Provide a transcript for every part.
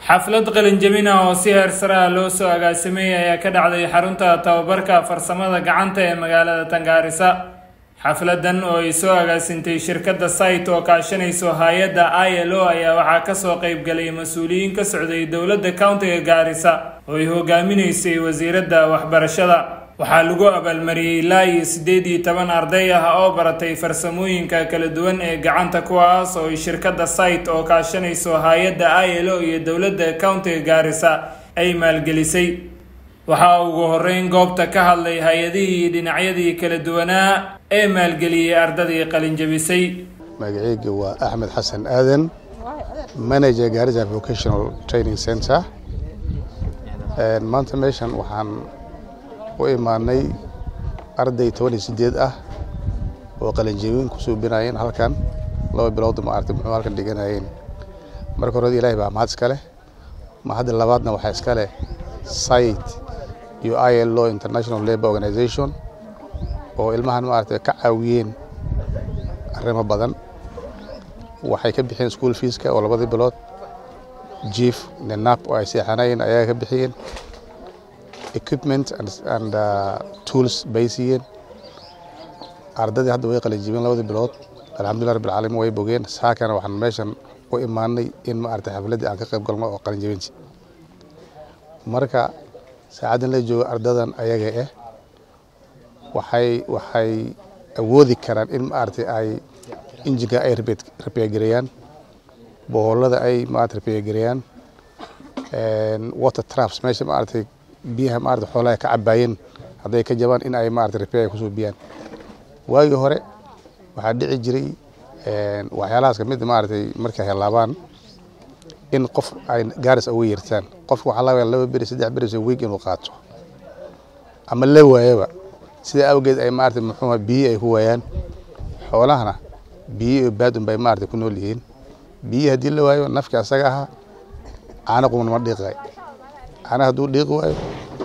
xaflad qalinjabin ah oo si heer sare ah loo soo agaasimay ayaa ka dhacday xarunta tababarka farsamada gacanta ee magaalada tangaarisa xafladan oo ay soo agaasintay shirkadda site oo kaashanayso hay-adda i l o ayaa waxaa kasoo qeybgalay mas-uuliyiin ka socday dowladda countiga gaarisa oo ay hogaaminaysay wasiiradda waxbarashada waxaa lagu abaalmariyey ilaa iyo siddeed iyo toban arday ah oo baratay farsamooyinka kala duwan ee gacanta kuwaas oo ay shirkadda site oo kaashanayso hay-adda i l o iyo dowladda countiga gaarisa ay maalgelisay waxaa ugu horeyn goobta ka hadlay hay-adihii dhinacyadii kala duwanaa ee maalgeliyey ardadii qalinjabisay magaceyga waa axmed xasan aadan manager gaarisa vocational training center maanta meeshan waxaan u imaanay arday toban iyo sideed ah oo qalinjabin ku suubinayeen halkan laba bilood ma artay muxuu halkan dhiganayeen marka hore ilaahay baa mahad iska leh mahadda labaadna waxaa iska leh site iyo i l o international labour organization oo ilmahan maaragtay ka caawiyeen arrimo badan waxay ka bixiyeen school feeska oo labadii bilood jief nenap oo ay seexanayeen ayaa ka bixiyeen equipment and, and uh, tools bay siiyeen ardadii hadda way qalinjibeen labadii bilood alxamdulillah rabbil caalamiin way bogeen saakana waxaan meeshan u imaanay in maaragtay xafladdii aan ka qayb galno oo qalinjibinti marka saacaddan la joogo ardadan ayaga ah waxay waxay awoodi karaan in maaragtay ay injinka ay rabeegareeyaan bohoolada ay maaragtay rabeegareeyaan water traps meesha maaragtay biyaha maaragtay xoolaha ka cabaayeen hadday ka jabaan in ay maaragtay repair kusoo biyaan waagii hore waxaa dhici jiray waxyaalahaas kamid maaragtay markay helaabaan in qof ay gaaris uga yeertaan qofka waxaa laga laba beri saddex beri soo week inuu qaato ama la waayaba sida awgeed ay maaragtay muxuu biyi ay ku waayaan xoolahana biyi iyo baadun bay maaragtay ku nool yihiin biyi haddii la waayo nafki asaga ahaa caano quman ma dhiiqay caana hadduu dhiiqi waayo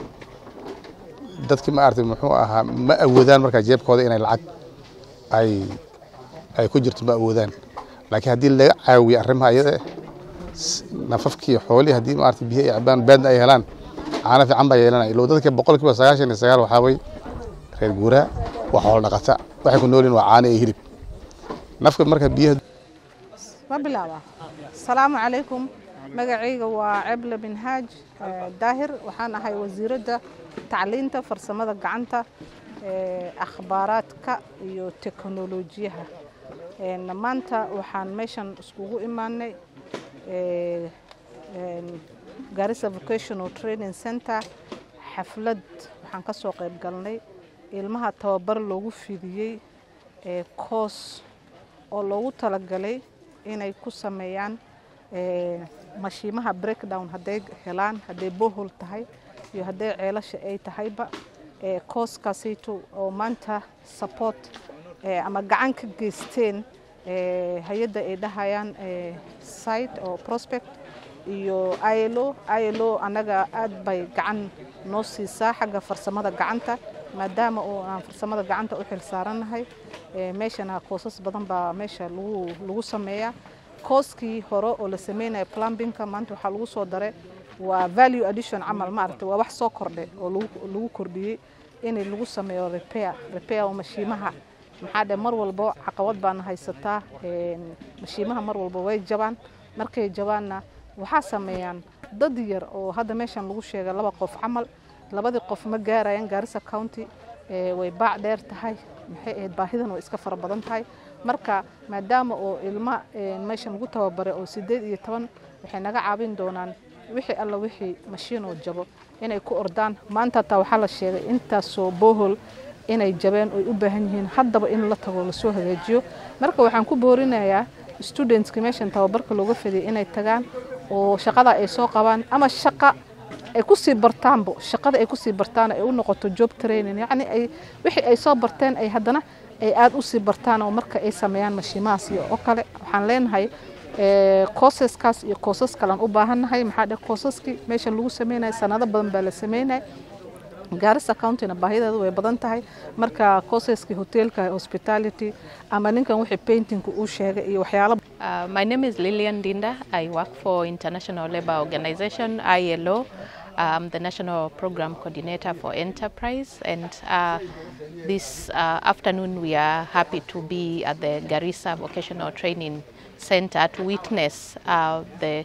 dadkii maaragtay muxuu ahaa ma awoodaan markaa jeebkooda inay lacag ay ay ku jirto ma awoodaan laakiin haddii laga caawiyo arrimaha iyada nafafkii xoolihii haddii maaragtay biyo ay cabaan baadna ay helaan caano fiican baa yeelanaya ilo dadka boqolkiiba sagaashan iyo sagaal waxaa way reer guuraa waa xoolo dhaqata waxay ku noolyihin waa caano iyo hilib nafka marka biyaha ma bilaaba asalaamu calaykum magacayga waa ceble bin haaj daahir waxaan ahay wasiiradda tacliinta farsamada gacanta akhbaaraadka iyo teknolojiyaha maanta waxaan meeshan iskugu imaanay garissa vocational training center xaflad waxaan ka soo qayb galnay ilmaha tababar loogu fidiyey coos oo loogu talagalay inay ku sameeyaan mashiimaha breakdown hadday helaan hadday bohol tahay iyo hadday ceelasha ay tahayba kooskaasayto oo maanta support ama gacan ka geysteen hay-adda ay dhahayaan site oo prospect iyo ilo ilo annaga aad bay gacan noo siisaa xagga farsamada gacanta maadaama oo aan farsamada gacanta u xil saarannahay meeshana koosas badan baa meesha lagu lagu sameeyaa kooskii hore oo la sameynaya plumbingka maanta waxaa lagu soo daray waa value addition camal maaragtay waa wax soo kordhay oo lagu kordhiyey in lagu sameeyo repair repair oo mashiimaha maxaa dhe mar walbo caqabad baana haysataa mashiimaha mar walbo way jabaan markay jabaanna waxaa sameeyaan dad yar oo hadda meeshan lagu sheegay laba qof camal labadii qof ma gaarayaan gaarisa county way baac dheer tahay maxay ahayd baahidan way iska fara badan tahay marka maadaama oo ilma meeshan lagu tababaray oo sideed iyo toban waxay naga caawin doonaan wixii alla wixii mashiin oo jabo inay ku ordaan maanta hataa waxaa la sheegay intaasoo bohol inay jabeen oy u baahan yihiin haddaba in la tago lasoo hagaajiyo marka waxaan ku boorinayaa studentska meeshan tababarka looga fadiyay inay tagaan oo shaqada ay soo qabaan ama shaqa ay kusii bartaanbo shaqada ay kusii bartaan ay u noqoto job training yacni ay wixii ay soo barteen ay haddana ay aada usii bartaan oo marka ay sameeyaan mashiimahaas iyo oo kale waxaan leenahay koosaskaas iyo koosas kalean u baahannahay maxaa dhe koosaskii meeshan lagu sameynaya sanado badan baa la sameynaya gaarisa countyna baahideedu way badan tahay marka koosaskii hoteelka hospitality ama ninkan wixii paintingka uu sheegay iyo waxyaalo Uh, my name is Lillian Dinda. I work for International Labour Organization, ILO. I'm the National Program Coordinator for Enterprise. And uh, this uh, afternoon, we are happy to be at the Garissa Vocational Training Center to witness uh, the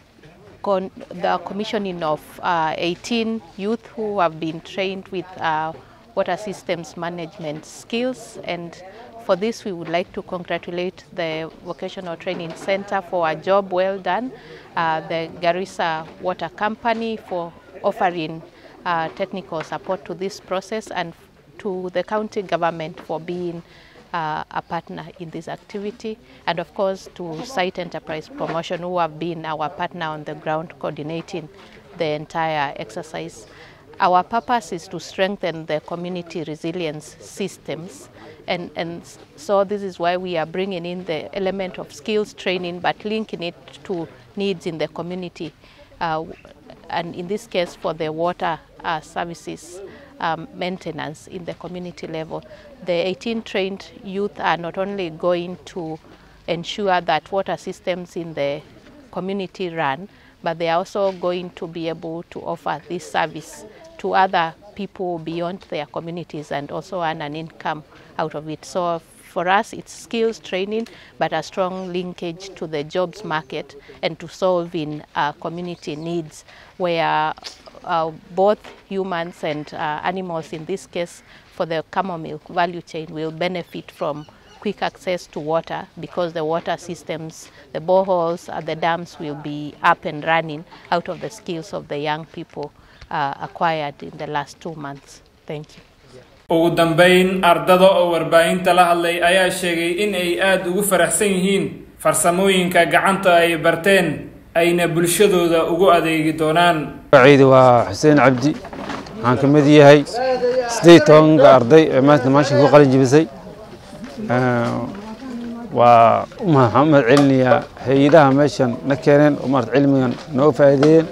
con- the commissioning of uh, 18 youth who have been trained with uh, water systems management skills. And for this, we would like to congratulate the Vocational Training Center for a job well done, uh, the Garissa Water Company for offering uh, technical support to this process, and to the county government for being uh, a partner in this activity, and of course to Site Enterprise Promotion, who have been our partner on the ground coordinating the entire exercise. Our purpose is to strengthen the community resilience systems, and, and so this is why we are bringing in the element of skills training, but linking it to needs in the community, uh, and in this case for the water uh, services um, maintenance in the community level. The 18 trained youth are not only going to ensure that water systems in the community run, but they are also going to be able to offer this service to other people beyond their communities and also earn an income out of it. So for us, it's skills training, but a strong linkage to the jobs market and to solving uh, community needs where uh, both humans and uh, animals, in this case for the camel milk value chain, will benefit from quick access to water because the water systems, the boreholes, uh, the dams will be up and running out of the skills of the young people uh, acquired in the last two months. Thank you. ugu dambeyn ardada oo warbaahinta la hadlay ayaa sheegay in ay aada ugu faraxsan yihiin farsamooyinka gacanta ay barteen ayna bulshadooda ugu adeegi doonaan magacayda waa xuseen cabdi waxaan ka mid yahay siddeed tobanka arday ee maanta maashin ku qalin jibisay waa waxaan u mahad celinayaa hay-adaha meeshan na keeneen oo maarata cilmigan noo faa'iideeyeen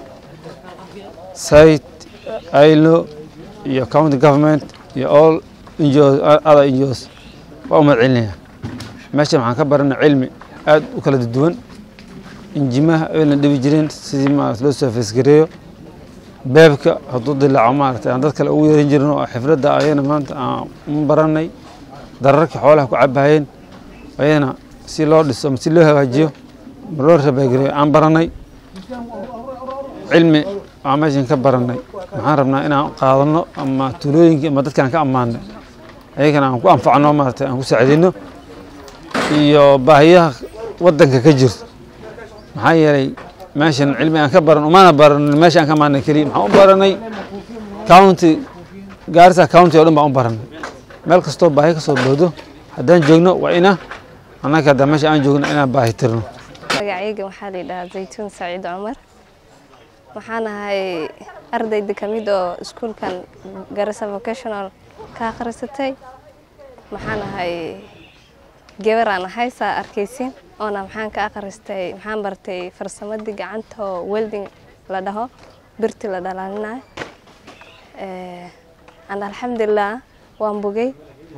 site ilo iyo county government iyo all NGOs other NGOs waa u mahad celinayaa meeshan waxaan ka baranay cilmi aad u kala duwan injimaha ayna dhibi jireen sidii maarata loo soo feesgareeyo beebka hadduu dilaaco maarata aan dad kale ugu yeeran jirin oo xifradda ayana maanta aan u baranay dararka xoolaha ku cabahayeen ayana si loo dhiso ama si loo hagaajiyo ma loo rabaagareeyo aan baranay cilmi aan meeshan ka baranay waxaan rabnaa inaan qaadano ama tuulooyinkii ama dadkaan ka ammaanay ayagana aan ku anfacno maarata aan ku saacidino iyo baahiyaha waddanka ka jirto maxaa yeelay meeshan cilmi aan ka baran umana baranin meesha aan ka maanay keliya maxaan u baranay county gaarisa county oo dhan baan u baranay meel kastoo baahi kasoo boodo haddaan joogno waa ina annaga hadda meesha aan joogno inaan baahi tirno magacayga waxaa la yidhahaa zaytuun saciid cumar waxaan ahay ardayda ka mid oo iskuulkan garissa vocational ka akhrisatay maxaan ahay gabaraan ahay saa arkaysin oona maxaan ka akhristay maxaan bartay farsamadii gacanta oo welding la dhaho birti la dhalaalinayo and alxamdulilah waan bogay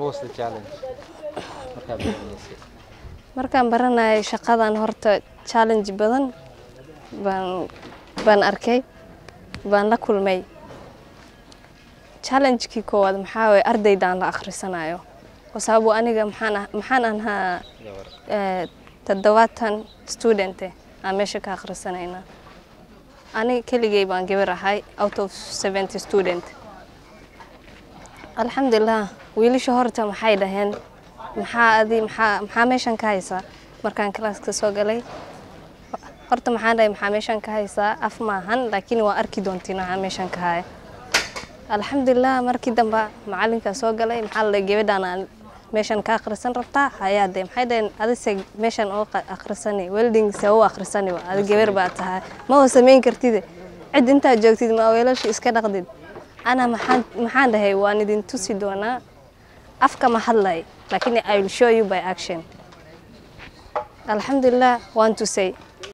markaan baranayay shaqadan horta challenge badan baan baan arkay baan la kulmay challengekii koowaad maxaa waye ardaydaan la akhrisanayo sababo aniga maxaan maxaan ahaa toddobaatan studente aan meesha ka akhrisanayna aniga keligay baan gabar ahay out of seventy student alxamdulilah wiilasha horta maxay dhaheen maxaa adi maxaa maxaa meeshan ka haysaa markaan kalaaska soo galay horta maxaan dhahay maxaa meeshan ka haysaa af maahan laakiin waa arki doontiin waxaa meeshan ka haya alxamdulilah markii dambe macalinkaa soo galay maxaa la dhahay gabadhaan meeshan ka akhrisan rabtaa hayaade maxay dhaheen adise meeshan oo akhrisani welding se u akhrisani adi gabar baa tahay ma oo samayn kartide cid intaad joogtid ma weelasha iska dhaqdid ana maxaan maxaan dhahay waan idin tusi doonaa afka ma hadlay laakiin i will show you by action alxamdulilah waan tusay